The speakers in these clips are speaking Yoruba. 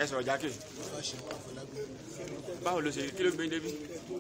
ẹ sọ̀rọ̀ jákè fáṣẹ àfọlágbé báwo ló ṣe kí ló gbé débi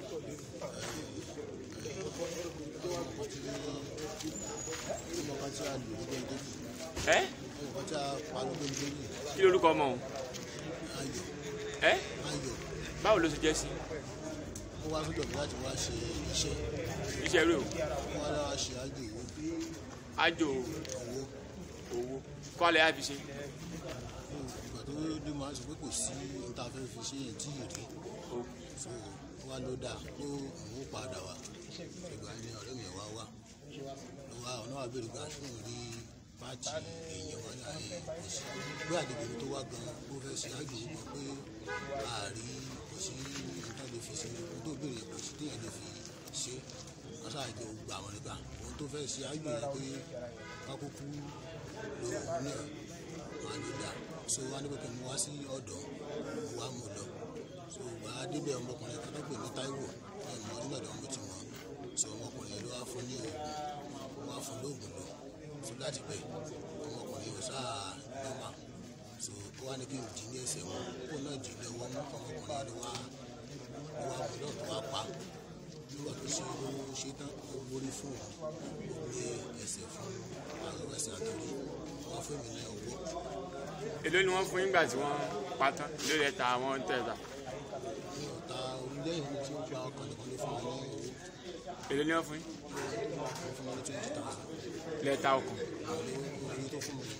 ọmọ kan tí a lò ní gbẹ̀ngẹ́ ẹ ọmọ kan tí a pa ní gbẹ̀ngẹ́ kí lórúkọ ọmọ òun ayọ̀ ẹ ayọ̀ báwo ló ṣe jẹ́ sí ó wá sọ́dọ̀ mi láti wá ṣe iṣẹ́ iṣẹ́ rẹ̀ o ó wá láwa ṣe ájò owó ájò owó owó kọ́lẹ̀ á fi ṣe ìgbà tó dé máa sọ pé kò sí níta fẹ́ fi ṣe èyí tí ì rí o so wá ló dà pé òun ó padà wá ìgbà ni ọ̀rẹ́ mi wá wá ló wá ọ̀nà wà bèrè gbà tó ń rí pàtì èèyàn wá ní àyè kò sí bí àdìgbò mi tó wá gan ó fẹ́ ṣe ájò owó pé ààrí kò sí níta lè fi ṣe ohun tó bèrè kò sí téèyàn lè fi ṣe wọ́n ṣáàjọ gbà wọ́n nígbà ohun tó fẹ́ ṣe ájò yẹn pé kákókú ló ní ẹ̀ wọn ló dà so wọn ní pé kí n wá sí ọ̀dọ̀ mo wá mo lọ so wà á débẹ̀ ọmọkùnrin kan tó pè ní Táíwò ẹ̀ mọ́ nínú ọ̀dọ̀ mo ti mọ̀ so ọmọkùnrin yẹn ló wá fún ní oògùn wá fún lóògùn lò so láti bẹ̀ ọmọkùnrin yóò sáà lọ́mà so ó wá ní kí n dì ní ẹsẹ̀ wọn kó náà dì ní ọwọ́ mú ọmọkùnrin yẹn ló wá ló wá mú lọ́ọ̀ tó wá pa nígbà tó ṣe ló ṣe tán ó borí fún òun ó gbé ẹsẹ̀ fún àwọn ẹsẹ̀ àtòrí wọn fún mi ní ọwọ́ èló ni wọ́n fún yín gbà tí wọ́n pa tán èló lẹ ta àwọn tẹ̀ta ní ọ̀tá orílẹ̀-èdè tí ó gba ọkàn nìkan ló fún mi ní owó èló ni wọ́n fún yín wọ́n fún mi ní twenty thousand lẹ ta ọkàn àwọn owó tó fún mi ní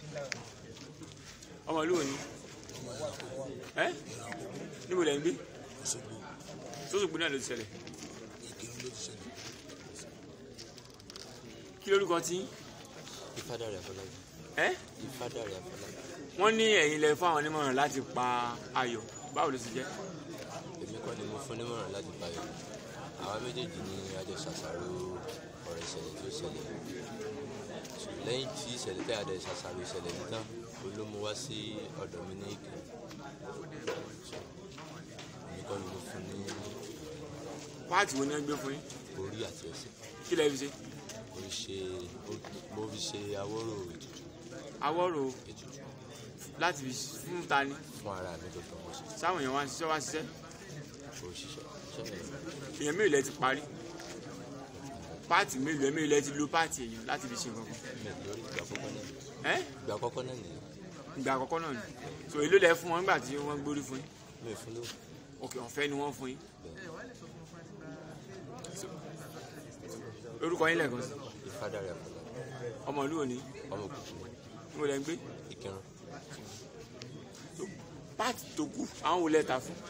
ọmọ ìlú òní ọmọ ẹ̀rọ àkókò ẹ ẹ̀rọ àkókò níbo lẹ ń gbé Òṣogbo sóṣùgbó náà ló ti ṣẹlẹ̀ Ìkírun ló ti ṣẹlẹ̀ kí lórúkọ tí yín? Ìfádàrí Afọlábí. ẹ Ìfádàrí Afọlábí. wọ́n ní ẹ̀yin lẹ fún àwọn onímọ̀ràn láti pa ayọ̀ báwo ló ṣe jẹ́ Èmi kọ́ ni mo fún nímọ̀ràn láti báyọ̀. Àwa méjèèjì ni a jọ ṣàṣàrò ọ̀rọ̀ ìṣẹ̀lẹ̀ tí ó ṣẹlẹ̀. Lẹ́yìn tí ìṣẹ̀lẹ̀ tí a dẹ̀ ṣàṣàrò ìṣẹ̀lẹ̀ yìí tán, ló mú wá sí ọ̀dọ̀ mi ní Ìkirè. Èmi kọ́ ni mo fún ní páàtì wo ni wọ́n gbé fún yín orí àti ẹsẹ̀. kí lẹ fi ṣe Mo fi ṣe mo fi ṣe awọ́rò ètùtù awọ́rò ètùtù láti fi fún ta ni fún ara mi gbogbo mo ṣe sáwọn èèyàn wá ń ṣiṣẹ́ wá ń ṣiṣẹ́ òṣìṣẹ́ ṣẹlẹ̀ èèyàn mélòó lẹ ti parí páàtì mélòó ẹ mélòó lẹ ti lo páàtì èèyàn láti fi ṣe nǹkan mi lórí ìgbà àkọ́kọ́ náà nìyẹn. kan ẹ ìgbà àkọ́kọ́ náà nìyẹn ìgbà àkọ́kọ́ náà ni so èló lẹ fún wọn nígbà tí wọ́n gbórí fún yín mi ò fún lówó òkè ọ̀fẹ́ ni wọ́n fún yín bẹ́ẹ̀ orúkọ yín lẹ́ẹ̀kan sí Ìfádàrí Afọlábí ọmọ ìlú òní ọmọ òkùnkùn níbo lẹ ń gbé Ìkírun. páàtì tó kù àwọn wo lẹ ta fún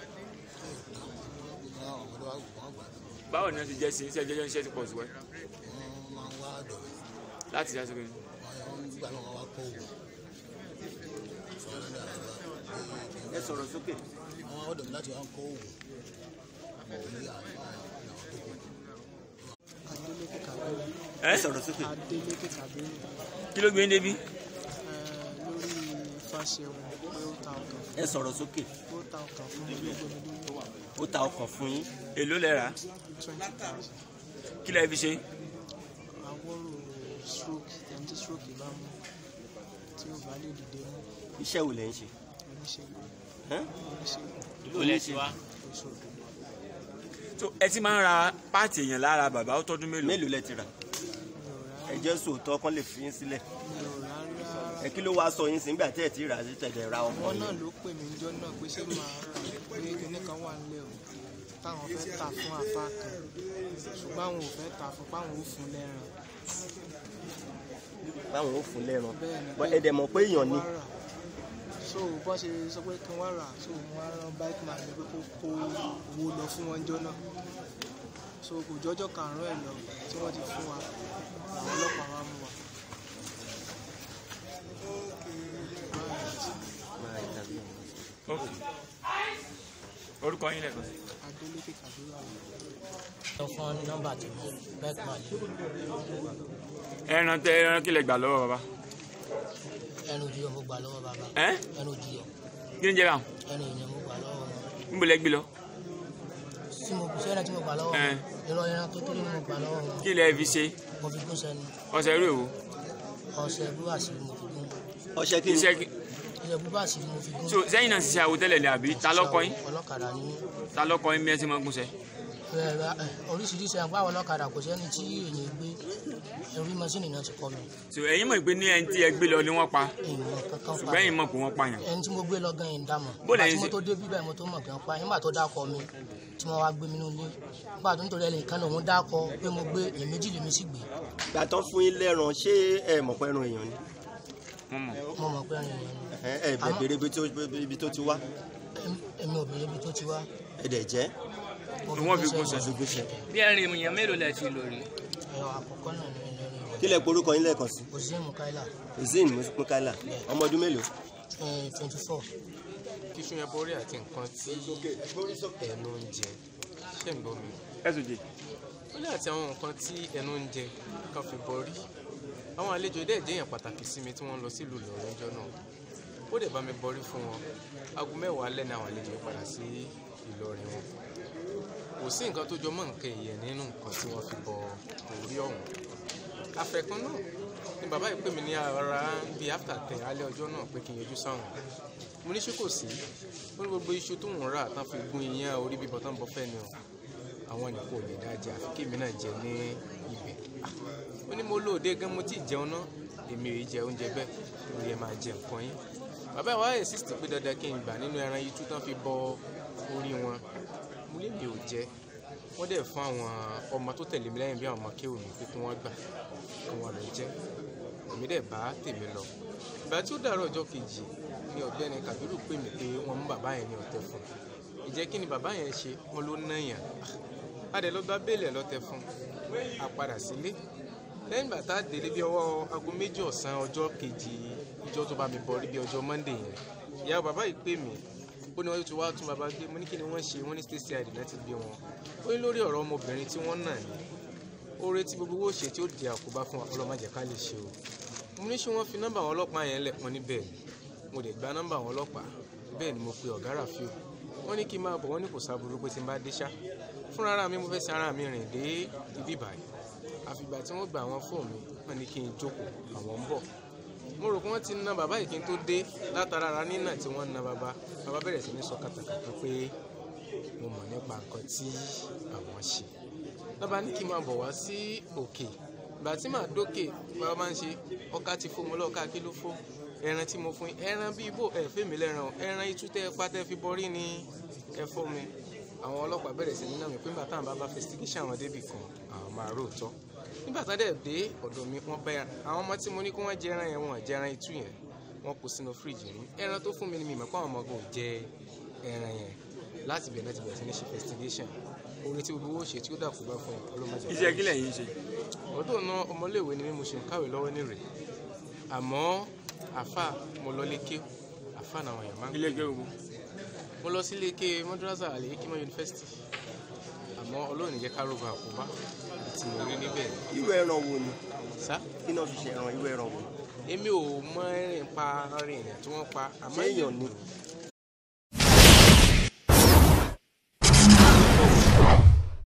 àwọn ọmọdé wa wọ́n gbà báwo ni wọ́n ti jẹ́ sí iṣẹ́ jẹ́jọ́ iṣẹ́ ti pọ̀ sí wẹ́ wọ́n máa ń wá ọ̀dọ̀ mi láti ṣe àṣekè wọ́n gbà náà wọ́n wá kọ́ òògùn fún ọ̀rẹ́ mi àgbà ẹ sọ̀rọ̀ sókè. wọ́n wá ọ̀dọ̀ mi láti wá kọ́ òògùn ní àwọn àwọn tó kù. Adeleke Kabiru. ẹ sọ̀rọ̀ sókè. Adeleke Kabiru kí ló gbé yín débi ẹ lórí Fáṣẹ̀hùn pé ó ta ọkàn ẹ sọ̀rọ̀ sókè. ó ta ọkàn fún mi ló gbé mi lórí ó ta ọkàn fún yín. èló lẹ rà twenty thousand. kí lẹ fi ṣe Awọ́rò stroke ẹni tí stroke bá mú tí ó bá lè dìde mú iṣẹ́ wo lẹ̀ ń ṣe. oníṣègùn Hẹ́n? oníṣègùn ìlú lẹ ti wá Òṣogbo. so ẹ ti máa ń ra páàtì èèyàn lára bàbá ó tọ́dún mélòó mélòó lẹ ti rà. Mi ò rà ẹ jẹ́ sòótọ́ kán lè fi yín sílẹ̀. mi ò rà rárá. ẹ kí ló wá sọ yín sí nígbà tí ẹ ti rà sí tẹ̀lé ra ọkọ wọn yín. náà ló pè mí jọ náà pé ṣé màá rà pé kinní kan wà nílẹ̀ o táwọn fẹ́ tà fún àfa kan ṣùgbọ́n àwọn ò fẹ́ tà fún páwọn ò fún lẹ́ran báwọn ò fún lẹ́ran. bẹ́ẹ̀ ni Bọ́ ẹ dẹ̀ mọ̀ pé èèyàn ni. wá rà. so bọ́ ṣe sọ pé kí wọ́n rà so mo wá rán bike man ní pé kó kó owó lọ fún wọn jọ náà so kò jọjọ́ karùn-ún ẹ̀ lọ tí wọ́n ti fún wa àwọn ọlọ́pàá wa mú wa. ok orúkọ yín lẹ́ẹ̀kan sí Adeleke Kabiru àwọn. sọ fún nọ́mbà tí mo bẹ́ẹ̀ pa lé ẹran tẹ ẹran kí lẹ gbà lọ́wọ́ bàbá ẹnu òjì mo gbà lọ́wọ́ bàbá ẹ ẹnu òjì kí ni jẹ́ báwọn ẹnu ìyẹn mo gbà lọ́wọ́ wọn níbo lẹ gbé lọ tí mo ṣe ẹran tí mo gbà lọ́wọ́ Ẹ. wọn ìrọ̀ ẹran kékeré ni mo gbà lọ́wọ́ wọn kí lẹ fi ṣe mo fi gún sẹ́nu ọṣẹ irú èwo ọṣẹ búrasì mo fi gún ọṣẹ kí ni. iṣẹ́ kí ìjẹ̀bú bá sì ni mo fi gún. so sẹ́yìn náà ṣiṣẹ́ àwo tẹ́lẹ̀ ni àbí ta lọ́kọ yín ọlọ́kadà ni mí. ta lọ́kọ yín bí ẹ ti máa ń gúnṣẹ́ Ẹ, ẹ, oríṣiríṣi àwọn àwọn ọlọ́kadà kò sẹ́ni tí èyàn gbé orí mọ́ṣínì náà ti kọ́ mi. so ẹ̀yin mọ̀ pé ní ẹni tí ẹ gbé lọ ni wọ́n pa ìmọ̀ kankan pa ṣùgbọ́n ẹ̀yin mọ̀ pé wọ́n pààyàn ẹni tí mo gbé lọ gan yìí ń dà mọ̀. Bó nígbà lẹ́yìn tí mo ṣe- tó dé bíbẹ̀ mo tó mọ̀ gan pa nígbà tó dákọ̀ mi tí wọ́n wá gbé mi nílé nígbà tó nítorí ẹnìkan náà òun dákọ̀ pé mo gbé èèyàn méjì lèmi sì gbé gbà tán fún yín lẹ́ran ṣé ẹ mọ̀ pé ẹran èèyàn ni wọ́n mọ̀ mo mọ̀ pé ẹni yẹn ni. ẹ ẹ Àmọ́- bẹ̀rẹ̀ ibi tó ibi tó ti wá Em- èmi ò béèrè ibi tó ti wá. ẹ dẹ̀ jẹ́ mo Ni wọ́n fi gbéṣẹ́ gúnṣẹ́. lọ. ṣùgbọ́n bí ẹrin èèyàn mélòó lẹ ti lò rí ẹ̀rọ àkọ́kọ́ náà ní ilé rẹ̀ kí lẹ porúkọ yín lẹ́ẹ̀kan sí òṣìṣẹ́ mukaila zin mukaila ọmọ ọdún mélòó twenty four kíṣu yẹn borí àti nǹkan tí ẹnu ń jẹ ṣé ń gbọ́ mi ẹ̀sùn jẹ ó ní àti àwọn nǹkan tí ẹnu ń jẹ kan fi borí àwọn àlejò dẹ̀ jẹ́ èèyàn pàtàkì sí mi tí wọ́n lọ sílùú Ìlọrin ọjọ́ náà ó dẹ̀ bá mi borí fún wọn aago mẹ́wàá alẹ́ ni àwọn àlejò yẹn padà sí Ìlọrin wọn kò sí nǹkan tó jọ mọ́ nǹkan ìyẹn nínú nǹkan tí wọ́n fi bọ orí ọ̀hún àfẹ̀kan náà ni bàbá yìí pè mí ní ara bíi after ten alẹ́ ọjọ́ náà pé kí n yọjú sáwọn mo ní ṣé kò sí ó ní gbogbo iṣu tó ń rà tán fi gún iyán orí bíbọ tán bọ fẹ́ ni o àwọn nìkan ò lè dá jẹ àfi kémi náà jẹ ní ibẹ̀ Ah, ó ní mo lóde gan mo ti jẹun náà èmi ò yí jẹ oúnjẹ bẹ́ẹ̀ lórí ẹ máa jẹ nǹkan yín bàbá wa insist pé dandan kí n gbà nínú ẹran yìí tú tán fi bọ orí wọn mo lè mi ò jẹ wọ́n dẹ̀ fún àwọn ọmọ tó tẹ̀lé mi lẹ́yìn bí àwọn ọmọ kéwòn mi pé kí wọ́n gbà kí wọ́n lọ jẹ èmi dẹ̀ bá tèmi lọ ìgbà tí ó dàrọ̀ ọjọ́ kejì ni ọ̀gbẹ́ni Kàbírù pè mí pé wọ́n mú bàbá yẹn ní ọ̀tẹ̀ fún un ìjẹ́ kí ni bàbá yẹn ṣe wọ́n ló náyàn a dẹ̀ lọ gba béèlì ẹ̀ lọ́tẹ̀ fún un a padà sílé lẹ́yìn ìgbà tá a délé bí ọwọ́ aago méjì ọ̀sán ọjọ́ kejì ìjọ tó bá mi bọ̀ rí bí ọjọ́ Monday yẹn ìyá bàbá yìí pè mí ó ní wọ́n ti wá tún bàbá gbé mo ní kí ni wọ́n ṣe wọ́n ní state side náà ti gbé wọn ó ní lórí ọ̀rọ̀ ọmọbìnrin tí wọ́n nà ní oore tí gbogbo owó ṣe tí ó di àkóbá fún wa ọlọ́mọdé ká lè ṣe o mo ní ṣé wọ́n fi nọ́mbà àwọn ọlọ́pàá yẹn lẹ̀ wọ́n ní bẹ́ẹ̀ ni mo dẹ̀ gba nọ́mbà àwọn ọlọ́pàá bẹ́ẹ̀ ni mo pe ọ̀gá Rafiu wọ́n ní kí n máa bọ̀ wọ́n ní kò sábúrú pé tí n bá dé ṣá fúnra ara mi mo fẹ́ sin ara mi rìn dé ibi ìbàyìí àfìgbà tí wọ́n gba àwọn fóònù mi wọ́n ní kí n jókòó àwọn ń bọ̀ mo rò pé wọ́n ti na bàbá yìí kí n tó dé látara ara nínà tí wọ́n na bàbá bàbá bẹ̀rẹ̀ sí ní sọ kàtàkàtà pé mo mọ̀ nípa nǹkan tí àwọn ṣe lọ́ba ní kí n máa bọ̀ wá sí òkè ìgbà tí màá dókè bàbá máa ń ṣe ọkà ti fò mo lọ́ọ̀ká kí ló fò ẹran tí mo fún yín ẹran bíi bò ẹ fẹ́ mi lẹ́ran o ẹran itú tẹ́ ẹ pa tẹ́ fi bọ́rí ni ẹ fọ́ mi àwọn ọlọ́pàá bẹ̀rẹ̀ sí ní nà mí pé nígbà táwọn bá bá investigation àwọn débì kan àwọn máa róòtọ́ nígbà tá dẹ̀ dé ọ̀dọ̀ mi wọ́n bá ẹran àwọn ọmọ tí mo ní kí wọ́n jẹ ẹran yẹn wọ́n jẹ ẹran itú yẹn wọ́n kó sínú fíríjì mi ẹran tó fún mi ni mi mọ̀ pé àwọn ọmọ ọgbọ̀n ò jẹ ẹran yẹn láti bẹ̀rẹ̀ láti bẹ̀rẹ̀ sí ní ṣe investigation orin tí gbogbo owó ṣe tí ó dàkú bá fún ọlọ́mọdé iṣẹ́ kí lẹ̀yin ṣe ọdún náà ọmọléèwé ni mí mo ṣe ń kàwé lọ́wọ́ ní rè àmọ́ àfà mo lọ lékè àfà làwọn èèyàn máa ń ilé pè ẹgbẹ́ gbogbo mo lọ sí lékè mọ́dúrásà àlè kímọ́ yunifásitì àmọ́ ọlọ́run jẹ́ ká rògbò àkóbá tí mo rí níbẹ̀ irú ẹran wo ni sá kí náà fi ṣe ẹran irú ẹran wo ni èmi ò mọ ẹrìn pa arìn èèyàn tí wọ́n pa àmọ́ Ṣé èèyàn ni?